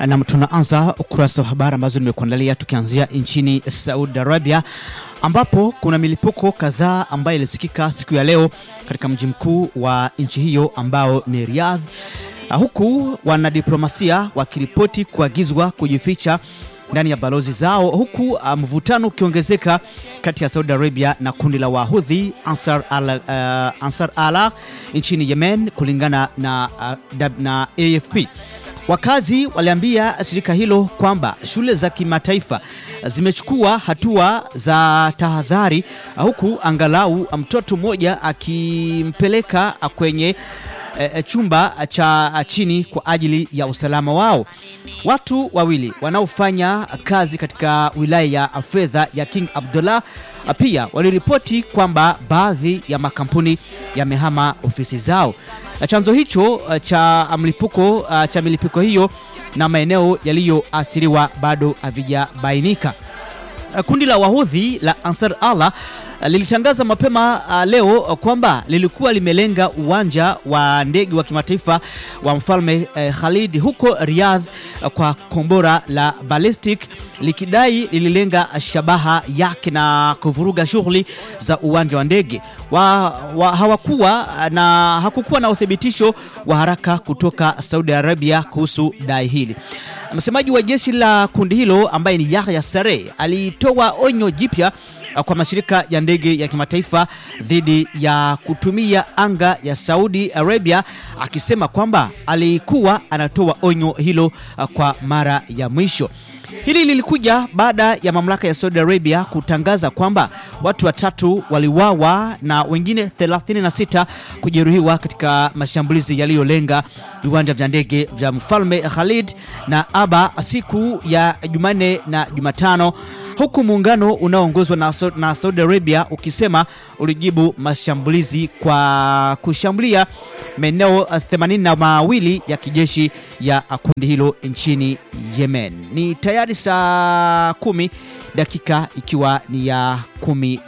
na tunaanza ukurasa wa habari ambazo nimekuandalia tukianzia nchini Saudi Arabia ambapo kuna milipuko kadhaa ambayo ilisikika siku ya leo katika mji mkuu wa nchi hiyo ambao ni Riyadh, huku wanadiplomasia wakiripoti kuagizwa kujificha ndani ya balozi zao, huku mvutano ukiongezeka kati ya Saudi Arabia na kundi la Wahudhi Ansar Allah, uh, Ansar Allah nchini Yemen, kulingana na, uh, na AFP. Wakazi waliambia shirika hilo kwamba shule za kimataifa zimechukua hatua za tahadhari, huku angalau mtoto mmoja akimpeleka kwenye e, chumba cha chini kwa ajili ya usalama wao. Watu wawili wanaofanya kazi katika wilaya ya fedha ya King Abdullah pia waliripoti kwamba baadhi ya makampuni yamehama ofisi zao. Chanzo hicho cha mlipuko cha milipuko hiyo na maeneo yaliyoathiriwa bado havijabainika. Kundi la Wahudhi la Ansar Allah lilitangaza mapema uh, leo kwamba lilikuwa limelenga uwanja wa ndege wa kimataifa wa mfalme uh, Khalid huko Riyadh uh, kwa kombora la ballistic likidai lililenga shabaha yake na kuvuruga shughuli za uwanja wa ndege wa, wa, hawakuwa na hakukuwa na uthibitisho wa haraka kutoka Saudi Arabia kuhusu dai hili. Msemaji wa jeshi la kundi hilo ambaye ni Yahya Sare alitoa onyo jipya kwa mashirika ya ndege ya kimataifa dhidi ya kutumia anga ya Saudi Arabia, akisema kwamba alikuwa anatoa onyo hilo kwa mara ya mwisho. Hili lilikuja baada ya mamlaka ya Saudi Arabia kutangaza kwamba watu watatu waliwawa na wengine 36 kujeruhiwa katika mashambulizi yaliyolenga viwanja vya ndege vya Mfalme Khalid na Aba siku ya Jumanne na Jumatano huku muungano unaoongozwa na, na Saudi Arabia ukisema ulijibu mashambulizi kwa kushambulia maeneo themanini na mawili ya kijeshi ya kundi hilo nchini Yemen. Ni tayari saa kumi dakika ikiwa ni ya kumi